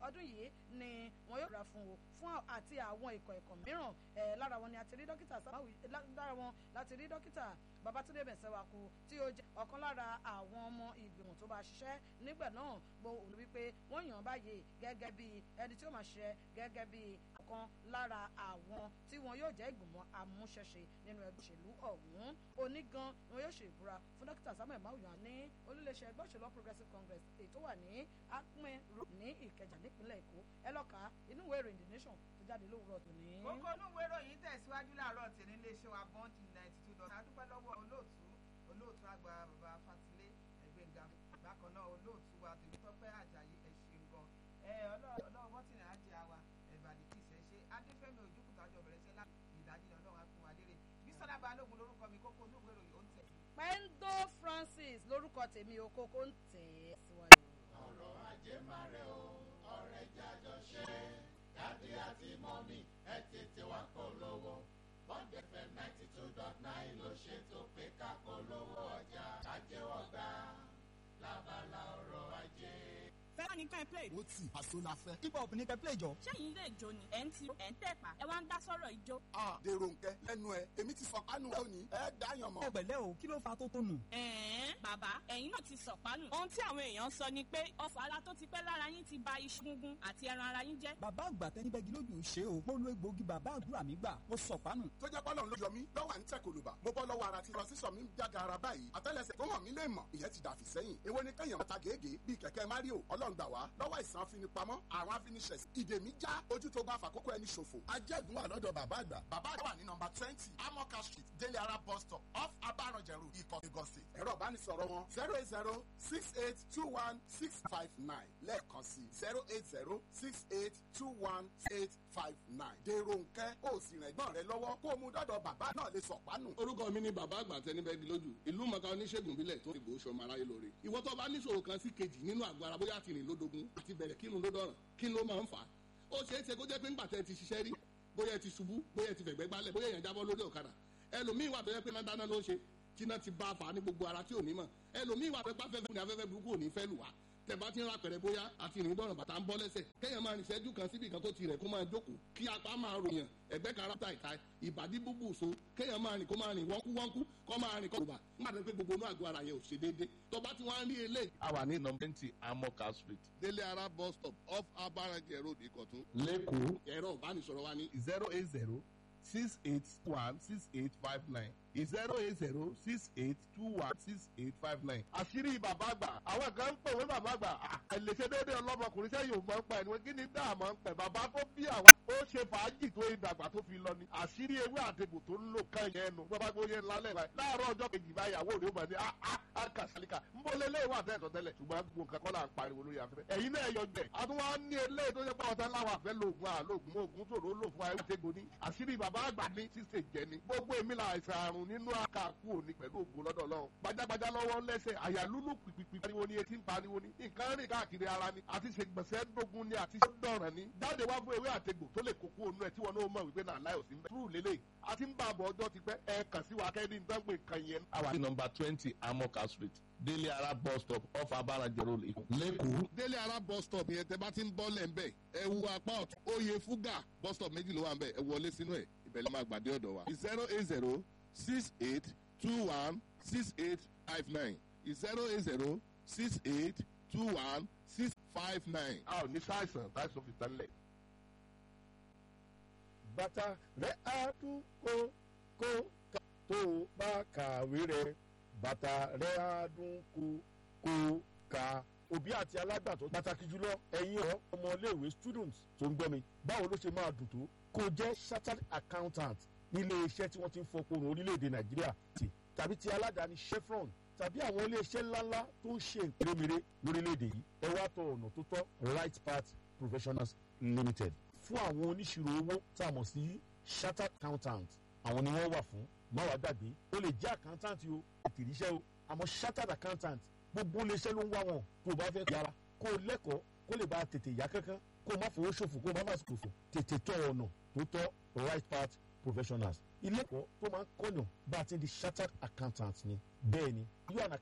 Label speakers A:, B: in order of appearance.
A: ọdún yìí ni wọn yóò rà fún o fún àti àwọn ikọ̀ ẹ̀kọ́ mìíràn lára wọn ni a ti rí dókítà samawi lára wọn láti rí dókítà babatunde bẹ̀sẹ̀wàkú tí ó jẹ́ ọ̀kan lára àwọn ọmọ ìgbìmọ̀ tó bá ṣiṣẹ́ nígbà náà gbọ́ òun wípé wọ́n yàn án báyìí gẹ́gẹ́ bí ẹni tí ó máa ṣiṣẹ́ gẹ́gẹ́ bí ọ̀kan lára àwọn tí wọn yóò jẹ́ ìgbìmọ̀ amúṣẹ́ṣe nínú ẹgbẹ́ òṣèlú ọ̀hún onígan ni wọn yóò ṣe ìbúra fún dókítà samuel mawuyan ní olùléṣẹ́ ẹgbẹ́ òṣèlú progressive congress èyí tó wà ní akpin road ní ìkẹjà nípínlẹ̀ èkó ẹ lọ́ka inú ìwé ìròyìn the nation tó jáde lówùrọ̀ tòní.
B: kókó inú ìwé ìròyìn tẹ̀síwájú láàárọ̀ tèmi iléeṣẹ́ wa bond ninety two dot adúpẹ́ lọ́wọ́ olóòtú olóòtú àgbà bàbá fatilé ẹgbẹ́ngà bákan náà olóòtú wa tèmítọ́pẹ́ àjàyí ẹ̀ṣin gan ẹ ọlọ́wọ́ bọ́tìnì àjẹ́ àwa ẹ̀bàdì kì í ṣe ṣe adéfẹ́mi ojúkùtàjọ bẹ̀rẹ̀ ṣe láti ìdájí ni ọlọ́run á fún wa lérè bísọ́lá balógun lórúkọ mi kókó inú ìwé ìròyìn ó ń tẹ̀.
A: pendo francis lórúkọ tèmi o kókó ń tẹ̀ ẹ́ síwájú.
C: ọ̀rọ̀ ajé máa rẹ̀ o ọ̀rẹ́ jájọ ṣe dáàdì àti mọ́mí ẹ tètè wá polówó bond fm ninety two dot nine ló ṣètò pé ká polówó ọjà ajẹ́wọ́ gbà lábala ọ̀rọ̀ ajé.
D: fẹ́ràn ní kẹ́ play.
E: ó tì àṣọ la fẹ́.
D: hip hop ní kẹ́ play jọ.
F: ṣẹ́yìn ilé ìjó ni ẹ̀ ń tiro ẹ̀ ń tẹ̀pá ẹ wá ń dá sọ́rọ̀ ìjó.
E: a dèrò nkẹ lẹnu ẹ èmi ti sọkánu ẹ òní ẹ dáyàn mọ.
D: ẹ pẹ̀lẹ́ o kí ló fa tó tónù.
F: ẹ̀ẹ́n bàbá ẹ̀yin náà ti sọ̀pánù. ohun tí àwọn èèyàn sọ ni pé ọfà ara tó ti pẹ́ lára yín ti ba iṣan gungun àti ẹran ara yín jẹ́.
D: bàbá àgbà tẹni bẹ́gi lójú ṣe o mo lo egbòogi bàbá àdúrà mi gbà mo sọ̀pánù.
E: tó jẹ́ pọ́lọ́n ló yọ mí lọ́wọ́ à ń tẹ̀ kòlùbà mo bọ́ lọ́wọ́ ara tí lọ sísọ mi ń jáde ara báyìí àtẹ́lẹsẹ̀ tó hàn mí lè mọ̀ ìyẹn ti dàfí sẹ́yìn èwo ni kẹ́yàn máa ta gègé bíi kẹ̀kẹ́ mario ọlọ́run gbà wá lọ́wọ́ ìsàn afinipamọ́ àwọn afiniṣẹ̀sì ìdè mi já ojú tó bá fàkókò ẹni ṣòfò ajẹ́gun wà lọ́dọ̀ bàbá àgbà bàbá àgbà wà ní nọmba twenty amoka street délé ara bus stop off abaranjẹrù ikọ̀ lagos state ẹ̀rọ ìbánisọ̀rọ̀ wọn zero eight zero six eight two one six five nine lẹ́ẹ̀kan sí zero eight zero six eight two one eight five nine dèrò nkẹ́ ó sì rìn ẹ̀gbọ́n rẹ lọ́wọ́ kó o mú dọ́dọ̀ bàbá náà lè sọ̀pánù.
G: orúkọ mi ni bàbá àgbà tẹnibẹ́gi lójú ìlú mọ̀ká oníṣègùn bílẹ̀ tó ìbò sọmọ aráyé lóore ìwọ tó bá níṣòro kan sí kejì nínú àgọ́ ara bóyá àtìrìn lódogun àti bẹ̀rẹ̀ kírun ló dọ̀ràn kí ló máa ń fà á ó ṣeé ṣe kó jẹ́ pé ńgbà tẹ́ ti ṣiṣẹ́ rí bóyá ẹ ti ṣubú bóyá ẹ ti fẹ̀gbẹ́ gbálẹ̀ bóyá èèyàn jábọ́ lórí ọ̀kadà ẹlòmíì wà tó yẹ pé náà dáná ló ń ṣe tí náà ti bá a fà á ní gbogbo ara tí ò ní mọ̀ ẹlòmíì wà tó pàfẹ́fẹ́ ní afẹ́fẹ́ burúkú ò ní fẹ́ lù wá tẹ̀bá ti ń ra pẹ̀rẹ̀ bóyá àti ìrìn dọ̀rọ̀ bàtà ń bọ́ lẹ́sẹ̀ kéèyàn máa rìn ìṣẹ́jú kan síbi kan tó ti rẹ̀ kó máa jókòó kí apá máa ròyàn ẹ̀gbẹ́ kan rápítà ìta ìbàdí búbù so kéèyàn máa rìn kó máa rìn wọ́nkú wọ́nkú kó máa rìn kọ́ba nígbà tó pé gbogbo inú àgọ́ ara yẹn ò ṣe déédé tó bá ti wá ń rí eléyìí.
H: a wà ní nọmba twenty amoka street
G: délé ara bus stop off abarajẹ road ìkọ̀tún.
H: lẹ́kọ̀ọ́
G: ẹ̀rọ ìbánisọ̀rọ̀ wa ní
H: zero eight zero six eight one six eight five nine zero eight zero six eight two one six eight five nine. àṣírí bàbá àgbà àwọn kan ń pè wọ́n bàbá àgbà àìlèṣe déédéé ọlọ́mọkùnrin sẹ́yìn ò máa ń pa ẹni wọ́n kí ni dáàmú ń pẹ̀ bàbá tó bí àwọn ó ṣe fàájì tó ìdàgbà tó fi lọ ni àṣírí ewé àtẹ̀gùn tó ń lò kàn yẹn nu bàbá gbóyè ńlá lẹ́ẹ̀bà láàárọ̀ ọjọ́ kejì báyàwó rẹ̀ ó bá ní àkàṣàlíkà ń bọ́ lé léwà tẹ́ẹ̀tọ̀ tẹ́lẹ̀ ṣùgbọ́n gbogbo nǹkan kọ́ là ń pariwo lórí afẹ́fẹ́ ẹ̀yin náà yọ jẹ́ àtúwọ́n ní eléyìí tó ṣe pé ọ̀tá láwọn àfẹ́ lóògùn àlóògùn oògùn tó lò fún ayé àtẹ̀gùn ní àṣírí bàbá àgbà ní ṣíṣe jẹ ni gbogbo èmi là àìsàn àrùn nínú àkàkù òní pẹ̀lú ògùn lọ́dọ̀ lọ́wọ́ gbajàgbajà lọ́wọ́ lẹ́sẹ̀ àyàlúlù pìpìpì pariwo ni etí ń pariwo ni nǹkan rìn káàkiri ara ni àti ṣègbọ̀nsẹ̀ dógún ni àti dọ̀ràn ni jáde wá fún ewé àtegbò tó lè kókó onú ẹ̀ tí wọn náà mọ̀ wípé náà láì òsín bẹ́ẹ̀ túrú lélẹ̀ àti ń bá àbọ̀ ọjọ́ ti pẹ́ ẹ kàn sí wa kẹ́ni ń dánpẹ́ nǹkan yẹn. a wà ní nọmba twenty amoka street délé ara bus stop off abarajẹ road lẹ́kọ̀ọ́.
G: délé ara bus stop yẹn tẹ bá ti ń bọ́ lẹ̀ ń bẹ̀ ẹ wu apá ọ̀tún oyè fúgà bus stop méjì ló wà ń bẹ̀ ẹ wọlé sínú ẹ̀ ibẹ̀ ló máa gbàdé ọ̀dọ̀ wa. zero eight zero six eight two one six eight five nine zero eight zero six eight two one six five nine.
H: a ò ní sáìsàn táìsàn fi tán lẹ̀.
I: bàtà rẹ̀ á dún kó kó ká tó o bá kàwé rẹ̀ bàtà rẹ̀ á dún kó kó ká òbí àti alágbàtọ́ pàtàkì jùlọ ẹ̀yin ọ̀ ọmọléèwé students tó ń gbọ́ mi báwo ló ṣe máa dùn tó kó jẹ́ chartered accountant nílé iṣẹ́ tí wọ́n ti ń fọkùnrin orílẹ̀-èdè nàìjíríà tì tàbí ti aládàáni chevron tàbí àwọn ilé iṣẹ́ ńláńlá tó ń ṣe ìpèrèmèrè lórílẹ̀-èdè yìí ẹ wá tọ ọ̀nà tó tọ́ right path professionals limited fún àwọn oníṣirò owó tá a mọ̀ sí chartered accountant àwọn ni wọ́n wà fún má wàá gbàgbé ó lè jẹ́ accountant o ètò ìríṣẹ́ o àmọ́ chartered accountant gbogbo iléeṣẹ́ ló ń wá wọn tó o bá fẹ́ yára kó o lẹ́kọ̀ọ́ kó lè bá a tètè yá kankan kó o má fowó ṣòfò kó o má má ṣòfò tètè tọ ọ̀nà tó tọ́ right path professionals ilé ẹ̀kọ́ tó máa ń kọ́yàn bá a ti di chartered accountant ni bẹ́ẹ̀ ni you and